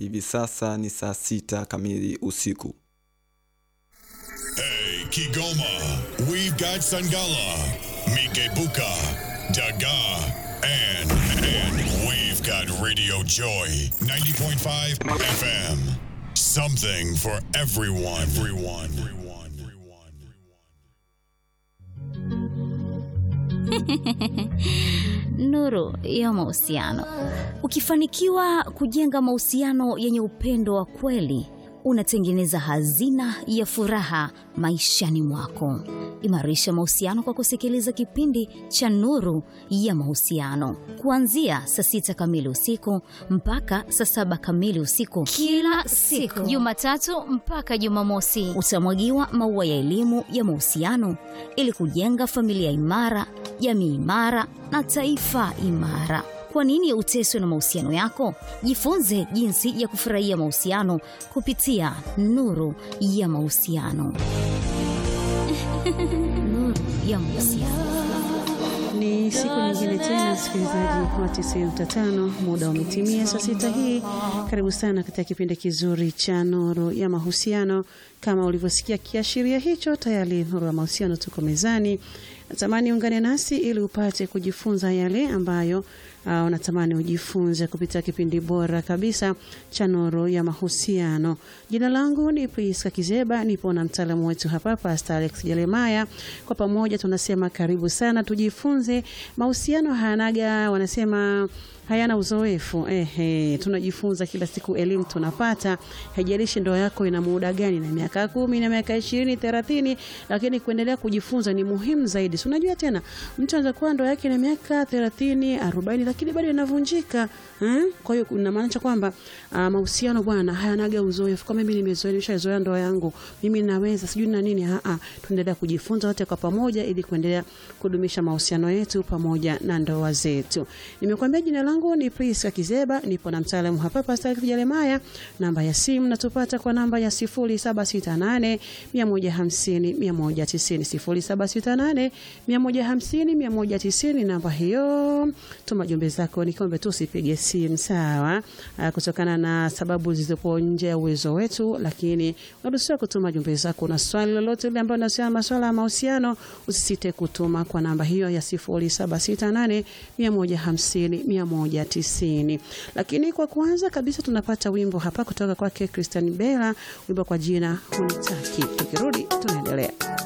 Hivi sasa ni saa sita kamili usiku. Hey, Kigoma, we've got Sangala, Mikebuka, Daga, and, and we've got Radio Joy 90.5 FM. Something for everyone. Everyone. Everyone. Everyone. Nuru ya mahusiano. Ukifanikiwa kujenga mahusiano yenye upendo wa kweli, unatengeneza hazina ya furaha maishani mwako. Imarisha mahusiano kwa kusikiliza kipindi cha Nuru ya Mahusiano kuanzia saa sita kamili usiku mpaka saa saba kamili usiku kila siku, Jumatatu mpaka Jumamosi. Utamwagiwa maua ya elimu ya mahusiano ili kujenga familia imara, jamii imara na taifa imara. Kwa nini uteswe na mahusiano yako? Jifunze jinsi ya kufurahia mahusiano kupitia Nuru ya Mahusiano. Nuru ya Mahusiano. Ni siku nyingine tena, msikilizaji wa 95, muda umetimia saa sita hii. Karibu sana katika kipindi kizuri cha Nuru ya Mahusiano. Kama ulivyosikia kiashiria hicho, tayari Nuru ya Mahusiano tuko mezani. Natamani ungane nasi ili upate kujifunza yale ambayo uh, unatamani ujifunze kupitia kipindi bora kabisa cha Nuru ya Mahusiano. Jina langu ni Priska Kizeba, nipo na mtaalamu wetu hapa Pastor Alex Jeremaya. Kwa pamoja tunasema karibu sana, tujifunze. Mahusiano hayanaga, wanasema hayana uzoefu. Ehe, tunajifunza kila siku, elimu tunapata. Haijalishi ndoa yako ina muda gani, na miaka kumi na miaka ishirini thelathini, lakini kuendelea kujifunza ni muhimu zaidi. Si unajua tena, mtu anaweza kuwa ndoa yake na miaka thelathini arobaini, lakini bado inavunjika eh? Kwa hiyo inamaanisha kwamba uh, mahusiano bwana hayanaga uzoefu. Kama mimi nimezoea, nimeshazoea ndoa yangu, mimi naweza sijui na nini. Ah ah, tuendelea kujifunza wote kwa pamoja, ili kuendelea kudumisha mahusiano yetu pamoja na ndoa zetu. Nimekuambia jina langu ni Priska Kizeba, nipo na mtaalamu hapa Pastor Jeremaya. Namba ya simu natupata kwa namba ya 0768 150 190, 0768 150 190. Namba hiyo, tuma jumbe zako, nikombe tu usipige simu sawa, kutokana na sababu zilizopo nje ya uwezo wetu, lakini unaruhusiwa kutuma jumbe zako na swali lolote ile ambalo linahusiana na masuala ya mahusiano, usisite kutuma kwa namba hiyo ya 0768 150 190. Lakini kwa kwanza kabisa tunapata wimbo hapa kutoka kwake Christian Bella, wimbo kwa jina Hunitaki. Tukirudi tunaendelea.